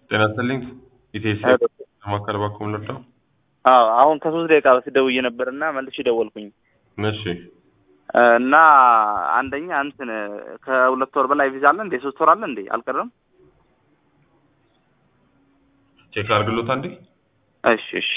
ጤና ይስጥልኝ ኢቴስ ለማካል ባኩም ልርዳው? አዎ አሁን ከሶስት ደቂቃ በፊት ደውዬ ነበር እና መልሼ ደወልኩኝ እሺ እና አንደኛ እንትን ከሁለት ወር በላይ ቪዛ አለ እንዴ? ሶስት ወር አለ እንዴ? አልቀረም? ቼክ አድርግሎት አንዴ። እሺ እሺ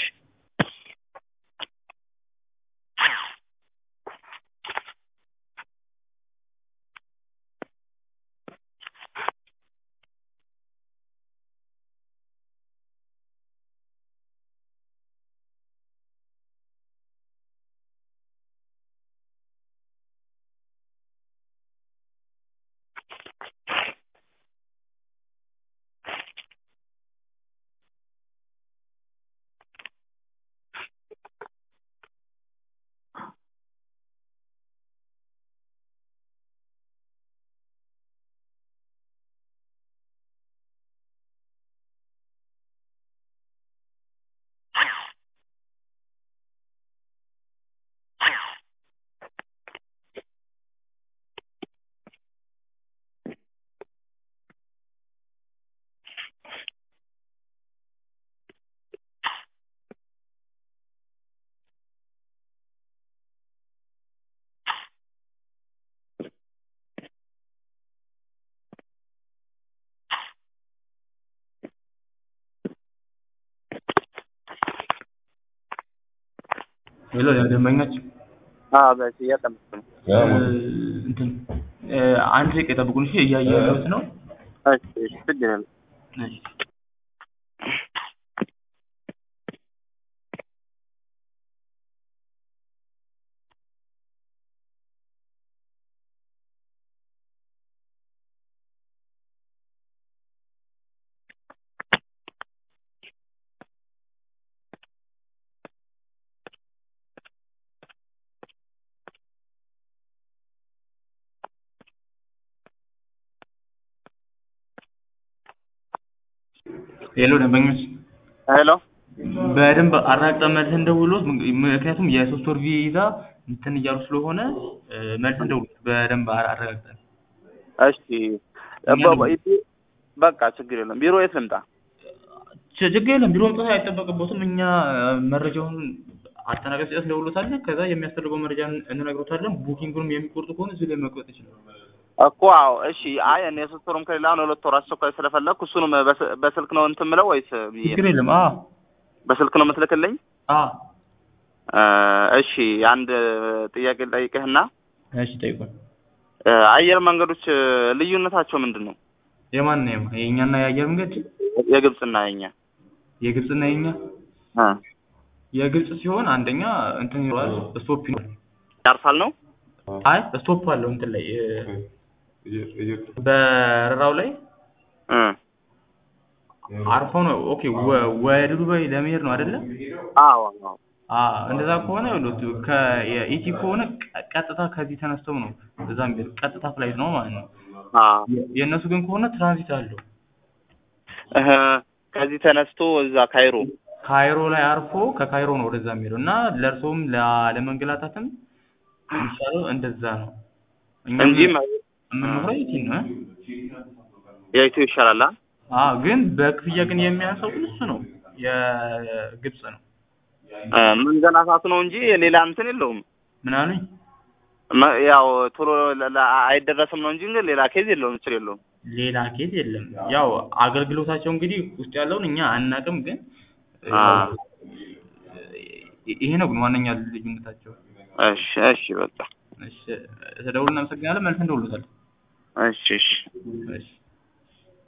ሄሎ ደንበኞች አዎ በስ እያጠመጥኩ ነው። እንትን አንድ ደቂቃ የጠብቁን እሺ እያየሁት ነው እሺ እሺ ችግር የለም። እሺ ሄሎ ደንበኞች ሄሎ በደንብ አራግጠን መልሰን ደውሎት ምክንያቱም የሶስት ወር ቪዛ እንትን እያሉ ስለሆነ መልሰን ደውሎት በደንብ አረጋግጠን እሺ በ- በቃ ችግር የለም። ቢሮ የት ልምጣ? ች- ችግር የለም ቢሮ መምጣት አይጠበቅቦትም እኛ መረጃውን አጠናቀቅ ሲጨርስ እንደውሎታለን ከዛ የሚያስፈልገው መረጃ እንነግሮታለን ቡኪንጉንም የሚቆርጡ ከሆነ እዚህ ላይ መቁረጥ ይችላል እኮ አዎ እሺ። አይ እኔ የሶስት ወሩም ከሌላ አሁን ሁለት ወር አስቸኳይ ስለፈለግኩ እሱንም በስ- በስልክ ነው እንትን ምለው ወይስ ብዬ ችግር የለም አ በስልክ ነው የምትልክልኝ? አ እ እሺ አንድ ጥያቄ ልጠይቅህና እሺ ጠይቁን እ አየር መንገዶች ልዩነታቸው ምንድን ነው? የማን ነው የማ- የእኛና የአየር መንገድ የግብፅና የኛ የግብፅና የኛ እ የግብፅ ሲሆን አንደኛ እንትን ይኖራል ስቶፕ ይኖራል ያርፋል ነው? አይ ስቶፕ አለው እንትን ላይ እ በረራው ላይ እ አርፎ ነው ኦኬ ወ- ወደ ዱባይ ለመሄድ ነው አይደለ አዎ አዎ አ እንደዛ ከሆነ ይኸውልህ ከኢቲ ከሆነ ቀ- ቀጥታ ከዚህ ተነስተው ነው እዛ የሚሄድ ቀጥታ ፍላይት ነው ማለት ነው አዎ የ- የእነሱ ግን ከሆነ ትራንዚት አለው እህ ከዚህ ተነስቶ እዛ ካይሮ ካይሮ ላይ አርፎ ከካይሮ ነው ወደዛ የሚሄደው እና ለእርሶም ለ- ለመንገላታትም የሚሻለው እንደዛ ነው እኛ እንጂ የምንኖረው ኢቲ ነው እ? የኢትዮ ይሻላል። አ? አ ግን በክፍያ ግን የሚያንሰው ግን እሱ ነው የግብፅ ነው እ መንገላታቱ ነው እንጂ ሌላ እንትን የለውም። ምን አሉኝ መ- ያው ቶሎ ለ- ለ- አይደረስም ነው እንጂ ግን ሌላ ኬዝ የለውም፣ ችግር የለውም። ሌላ ኬዝ የለም ያው አገልግሎታቸው እንግዲህ ውስጥ ያለውን እኛ አናቅም ግን አ ይሄ ነው ግን ዋነኛ ልዩነታቸው እሺ እሺ በቃ እሺ ተደውል እናመሰግናለን መልስ እንደውሉታል እሺ እሺ እሺ